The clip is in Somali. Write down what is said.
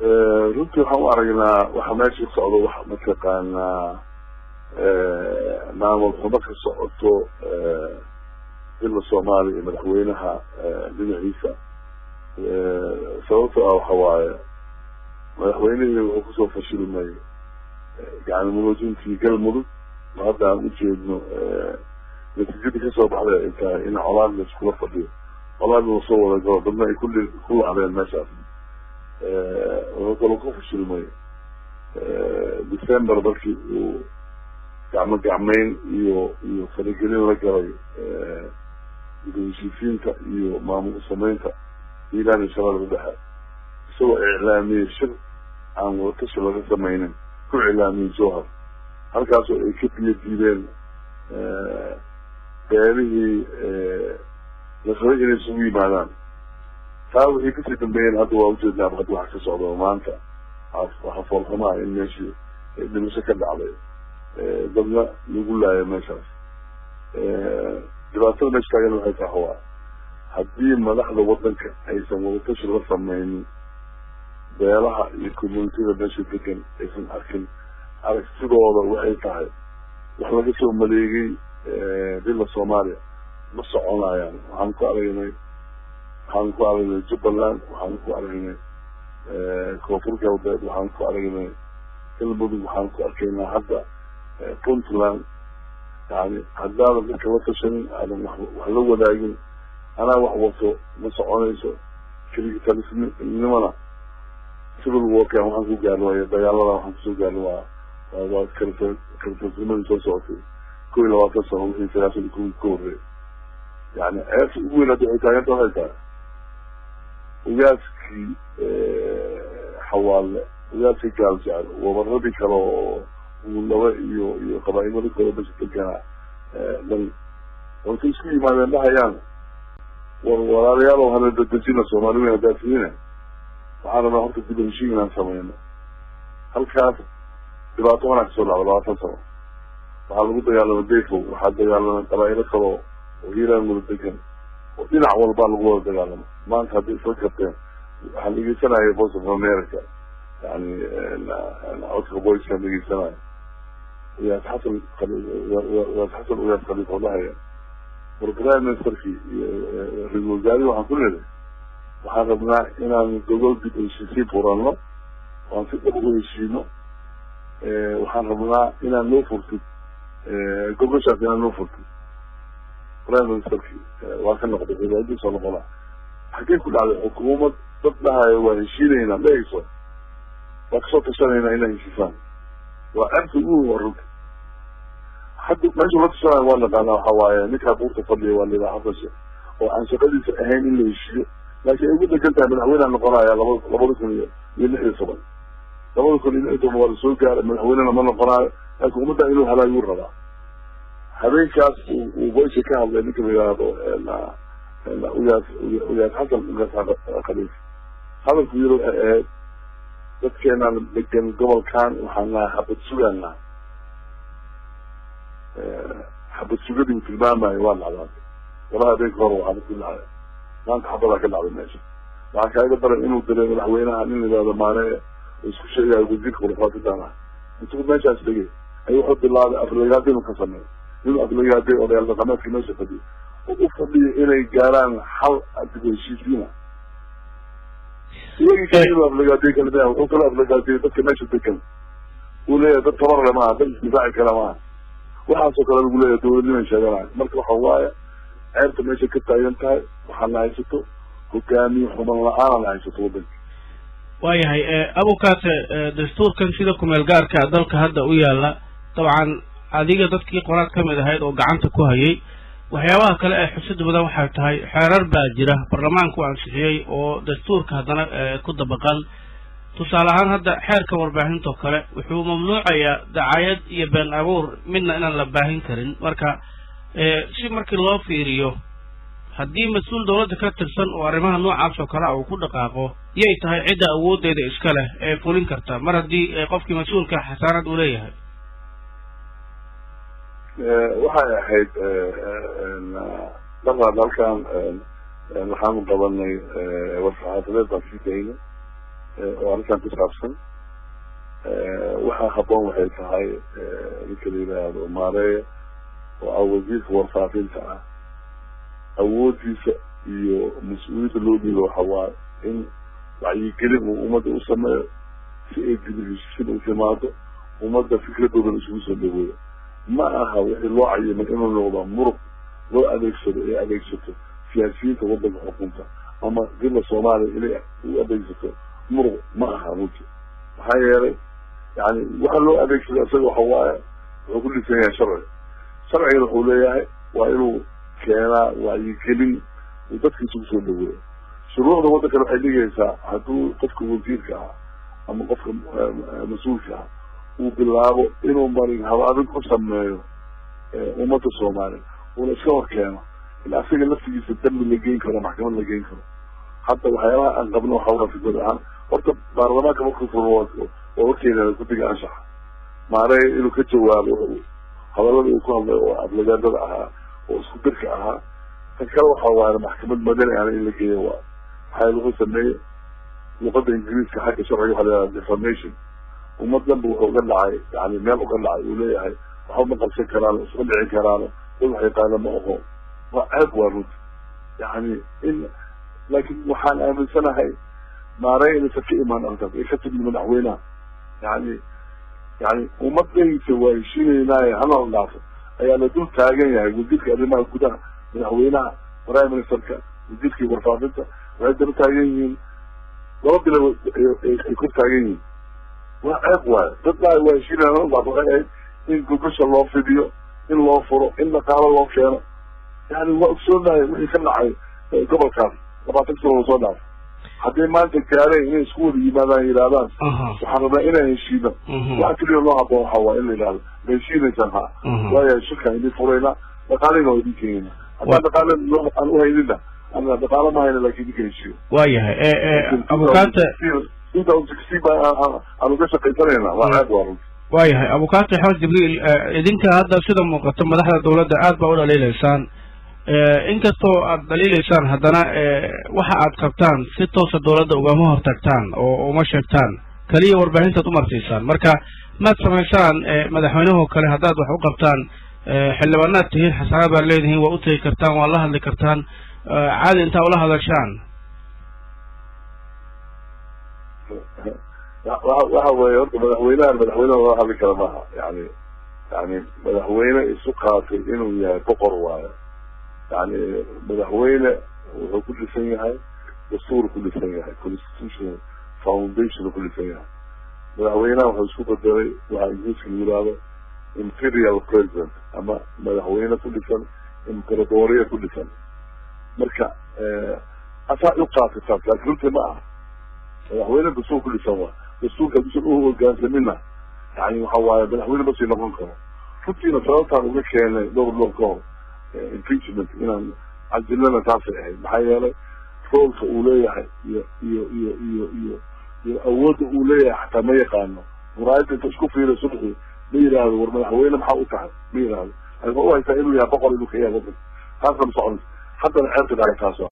runtii waxaan u aragnaa waxa meesha ka socdo wax mataqaanaa maamul xumo ka socoto dila soomaaliya iyo madaxweynaha dhinaciisa sababto ah waxa waaye madaxweynihii wuxuu kusoo fashilmay yani muloojintii galmudug oo hadda aan ujeedno natiijadii kasoo baxday ay tahay in colaad la iskula fadhiyo colaad lasoo wada galo dadna ay kulli ku lacdeen meeshaas wuxuu kaloo ku fashilmay december markii uu gacmo gacmeyn iyo iyo faragelin la galay heshiisiinta iyo maamul sameynta iiraan iyo shabeelka dhexe isagoo iclaamiyey shir aan wadatashi laga sameynin ku iclaamiyey jowhar halkaasoo ay ka biyo diideen beelihii la rabay inay isugu yimaadaan taa waxay kasii dambeeyeen hadda waa ujeednaa hadda waxa ka socda maanta waxa foolxumaa in meeshii dhimasho ka dhacday dadna lagu laayo meeshaas dhibaatada meesha taagan waxay tahay waa haddii madaxda wadanka aysan wadatashi la sameynin beelaha iyo communitida meesha degan aysan arkin aragtidooda waxay tahay wax laga soo maleegay dila soomaaliya ma soconayaan waxaan ku aragnay waxaan ku aragnay jubbaland waxaan ku aragnay koonfur galbeed waxaan ku aragnay galmudug waxaan ku arkaynaa hadda puntland yani haddaadan dadka la tashanin aadan wax la wadaagin anaa wax wato ma soconayso keligitalisnimana civil warkan waxaan ku gaarn waaya dagaalada waxaan kusoo gaarn waa waa kal kaltasnimadii soo socotay ko iyo labaatan sano wixii sagaashan ku ka horreey yani ceebta ugu weyn hadda waxay taaganta waxay tahay ugaaskii xawaale ugaaskii gaaljecel wabaradii kale oo uulaba iyo iyo qabaa-imada kale mesha deganaa dhan waxay isku yimaadeen dhahayaan war walaalayaal hana dadejina soomaali weyn haddaad tihiine waxaan rabnaa horta dib heshiin inaan sameyno halkaas dhibaato wanaa kasoo dhacda labaatan sano waxaa lagu dagaalamay dayfo waxaa dagaalamay qabaa-ilo kaloo oo hiiraan wada degan oo dhinac walbaa lagu wada dagaalamay maanta hadday isla karteen waxaan dhegeysanaya voice of america yani codka voicekaan dhegeysanaya uyaas xasan uyaas xasan uyaas khaliif oo dhahaya war prime ministerkii iyo ra-isul wasaarihi waxaan ku leedahay waxaan rabnaa inaan gogol dib heshiisiin furano waan si dhab u heshiino waxaan rabnaa inaan noo furtid gogoshaas inaan noo furtid prime ministerkii waa ka noqday cibaadadii soo noqonaa xaggee ku dhacday xukuumad dad dhahayo waa heshiinaynaa dhehayso waa kasoo tashanaynaa inaa heshiisaan waa ceebta ugu waa runta hadda meesha la tashanayo waa naqaanaa waxa waaye ninkaa buurta fadhiya waa lidaa xasashe oo aan shaqadiisa ahayn in la heshiiyo laakiin ay ugu degan tahay madaxweyneha noqonaya laba labada kun iyo iyo lix iyo toban labada kun iyo lix iyo toban waa lasoo gaaray madaxweynena ma noqonaayo laakiin ummadda inuu halaaguu rabaa habeenkaas uu voice ka hadlay ninka la yidhaahdo uyaas uyaas xasan uyaas khaliif hadalku yiri waxay ahayd dadkeenaan degan gobolkan waxaan nahay xabad sugaan nahay xabad sugadii uu tilmaamayo waa dhacdaatay walahi habeenka hore waxaa ku dhacay maanta xabadaa ka dhacday meesha waxaa kaaga daran inuu diray madaxweynaha nin la yidhahdo maane oo isku sheegayo wasiirka khulafaatintan ah intuu meeshaas tegay ayuu wuxuu bilaabay aflagaado inuu ka sameeyo inuu aflagaaday odayaal dhaqameedka meesha fadhiyo oo u fadhiyo inay gaaraan xal dib heshiisiina iyagii kale inuu aflagaaday kalima wuxuu kala aflagaadiyay dadka meesha degan uu leeyahay dad tabar le maaha dad isdifaaci kale maaha waxaasoo kale lagu leeyahay dawladniman sheeganayo marka waxa waaye ceebta meesha ka taagan tahay waxaana haysato hogaamiye xuman la-aanana haysato wadanka waayahay abukaate dastuurkan sida kumeel gaarka dalka hadda u yaala dabcan adiga dadkii qoraad ka mid ahayd oo gacanta ku hayay waxyaabaha kale ee xusida badan waxay tahay xeerar baa jira baarlamaanku ansixiyey oo dastuurka haddana ku dabaqan tusaale ahaan hadda xeerka warbaahintoo kale wuxuu mamnuucayaa dacayad iyo been abuur midna inaan la baahin karin marka si markii loo fiiriyo haddii mas-uul dawladda ka tirsan oo arrimaha noocaas oo kale a uu ku dhaqaaqo yay tahay cidda awooddeeda iska leh ee fulin karta mar haddii qofkii mas-uulka xasaanad uu leeyahay waxay ahayd dhaqan halkan waxaanu qabanay warsaxaafadeed baan sii daynay oo arrintan ku saabsan waxaa haboon waxay tahay ninka la yidhaahdo maareeya oo ah wasiirka warfaafinta ah awoodiisa iyo mas-uuliyadda loo dhiibo waxa waaye in wacyigelin uu ummadda u sameeyo si ay dibheshisin u timaado ummadda fikradoodan isugu soo dhaweeyo ma aha wixii loo cayimay inuu noqdo muruq loo adeegsado ee adeegsato siyaasiyiinta waddanka xukunta ama dila soomaaliya inay u adeegsato muruq ma aha runti maxaa yeelay yani waxa loo adeegsada isaga waxa waaye wuxuu ku dhisan yahay sharciga sharcigana wuxuu leeyahay waa inuu keenaa wacyigelin uu dadka isugu soo dhaweeyo shuruucda waddankana waxay dhigaysaa hadduu qofka wasiirka ah ama qofka mas-uulka ah uu bilaabo inuu marin habaabin ku sameeyo ummadda soomaaliya uuna iska hor keeno in asiga laftigiisa dambi la geyn karo maxkamad la geyn karo hadda waxyaabaha aan qabno waxa waa fikrad ahaan horta baarlamaanka markuu furo waa horkeena guddiga anshaxa maarey inuu ka jawaabo hadallada uu ku hadlay oo aflagaadada ahaa oo isku dirka ahaa tan kale waxa waaye maxkamad madani ahna in la geeyo waa maxaa wuxuu sameeyey luqada ingiriiska xagga sharciga waxa la defamation ummad danba wuxuu uga dhacay yani meel uga dhacay uu leeyahay waxba ma qabsan karaan isma dhici karaan dad wax yaqaana ma oho waa ceeb waa runta yani in laakiin waxaan aaminsanahay maarey inaysan ka imaan arrintaas ay ka timid madaxweynaha yani yani ummadaysa waa heshiinaynaaye hanala dhaafo ayaa la dul taagan yahay wasiirka arrimaha gudaha madaxweynaha prime ministerka wasiirkii warfaafinta waxay daba taagan yihiin laba bilo ay kor taagan yihiin waa ceeb waayo dad baa waa heshiinaya hanala dhaafo waxay ahayd in gogosha loo fidiyo in loo furo in dhaqaalo loo keeno yani waa ogsoonahay wixii ka dhacay gobolkaas labaatan sano lasoo dhaafo hadday maanta gaareen inay isku wada yimaadaan yidhahdaan waxaan rabnaa inaan heshiino waxa keliya loo haboon waxa waa in la yidhahdo ma heshiinaysaan ha waayo shirkaan idin furayna dhaqaalina waa idin keenayna haddaan dhaqaale aan uhaynina ana dhaqaalo ma hayna laakin idinka heshiyo waayahay abukaate two thousand sixteen ba aan uga shaqaysanayna waa ceeb waa runti waayahay abukaate axmed jibriil idinka hadda sida muuqato madaxda dawladda aad baa u dhaliilaysaan inkastoo aad dhaliilaysaan haddana waxa aad qabtaan si toosa dawladda ugama hortagtaan oo uma sheegtaan keliya warbaahintaad umarsiisaan marka maad samaysaan madaxweynehoo kale haddaad wax u qabtaan xildhibaanaad tihiin xasaanaad baad leedihiin waa u tegi kartaan waa la hadli kartaan caadi intaa ula hadashaan waxa weeye horta madaxweynahan madaxweyneha lala hadli kara maaha yani yani madaxweyne isu qaatay inuu yahay boqor waayo yani madaxweyne wuxuu ku dhisan yahay dastuur ku dhisan yahay constitutional foundation ku dhisan yahay madaxweynaha wuxuu isku bedelay waxaa ingiriiska lagu yihahdo imperial president ama madaxweyne ku dhisan imperadoriya ku dhisan marka asaa u qaatay taas laakin runtii ma aha madaxweyne dastuur ku dhisan waa dastuurka haduusan u hogaansamina yani waxa waaye madaxweyne masii noqon karo runtiina sababtaan uga keenay dhowr dhowr ka hor impeachment inaan cajilana taasay ahayd maxaa yeelay roolka uu leeyahay iyo iyo iyo iyo iyo iyo awoodda uu leeyahay xataa ma yaqaano muraayadda inta isku fiira subxi ma yidhaahdo war madaxweyne maxaa u tahay ma yidhaahdo waxay u haysaa inuu yahay boqor inuu ka yahay wadanka taasna ma soconaysa haddana ceebta dhacay taas